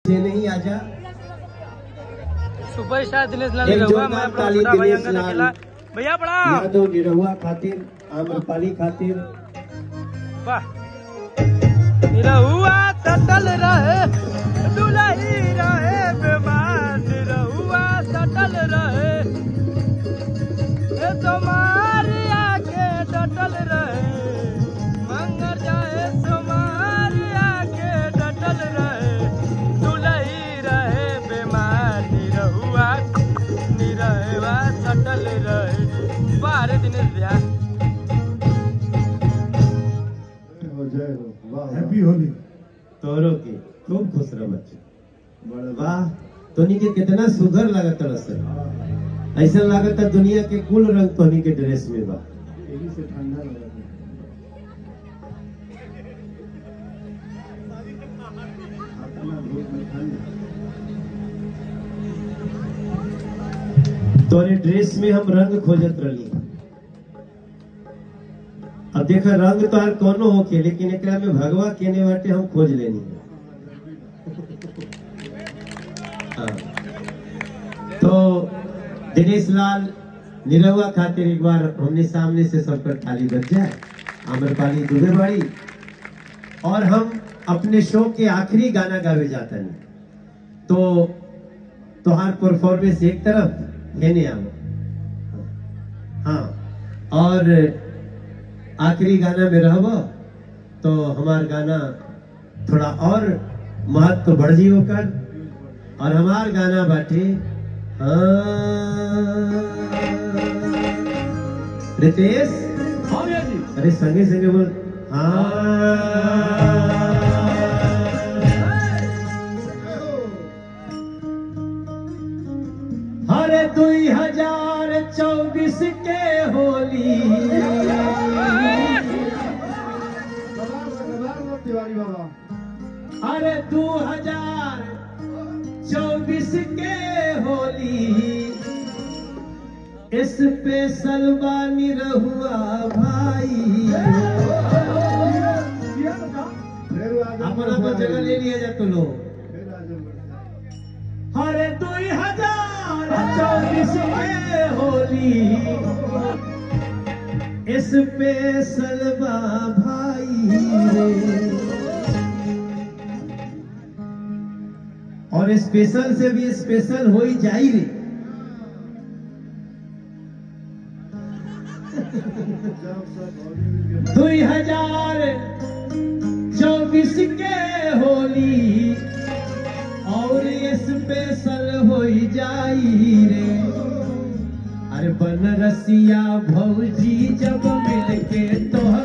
से नहीं आजा सुपरस्टार दिनेश लाल एक रहुआ मैं जोरदार अपना ताली छोटा भाई दिनेश अंगद लाल। अकेला भैया प्रणाम यादव निरहुआ खातिर आम्रपाली खातिर वाह निरहुआ सटल रहे दुलही रहे बीमार निरहुआ सटल रहे ए सोमारिया के डटल रहे मंगर जाए सोमारिया के डटल रहे दुलही रहे बीमार निरहुआ निरहुआ सटल रहे बाहर दिनेश भैया हैप्पी होली तोरो के खूब खुश रह बच्चे वाह तोनी के कितना सुघर लागत रस ऐसा लागत दुनिया के कुल रंग तोनी के ड्रेस में बा यही से ठंडा लगा अपना धूप में ठंड तोरे ड्रेस में हम रंग खोजत रही अब देखा रंग तो हर कोनो होके लेकिन एकरा में भगवा केने बाटे हम खोज लेनी हाँ। तो दिनेश लाल निरहुआ खातिर एक बार हमने सामने से सबकर थाली बच जाए आम्रपाली दुबे बाड़ी और हम अपने शो के आखिरी गाना गावे जाता नहीं तो तोहार परफॉर्मेंस एक तरफ है नहीं आओ हाँ और आखिरी गाना में रहब तो हमार गाना थोड़ा और महत्व बढ़ जी होकर और हमार गाना बाटे हाँ, रितेश हाँ भैया जी अरे संगे संगे बोल हाँ हरे दुई हजार चौबीस के होली तिवारी बाबा अरे दू हजार चौबीस के होली स्पेशल बानी रहुआ भाई फिर आगे अपना तो जगह ले लिया जा तो लोग फिर आगे हरे दुई हजार चौबीस के होली स्पेशल बा भाई रे और स्पेशल से भी स्पेशल हो ही जाई रे जब सब होली के दुई हजार चौबीस के होली और स्पेशल हो जाई रे अरे बनरसिया भौजी जब मिलके तोहर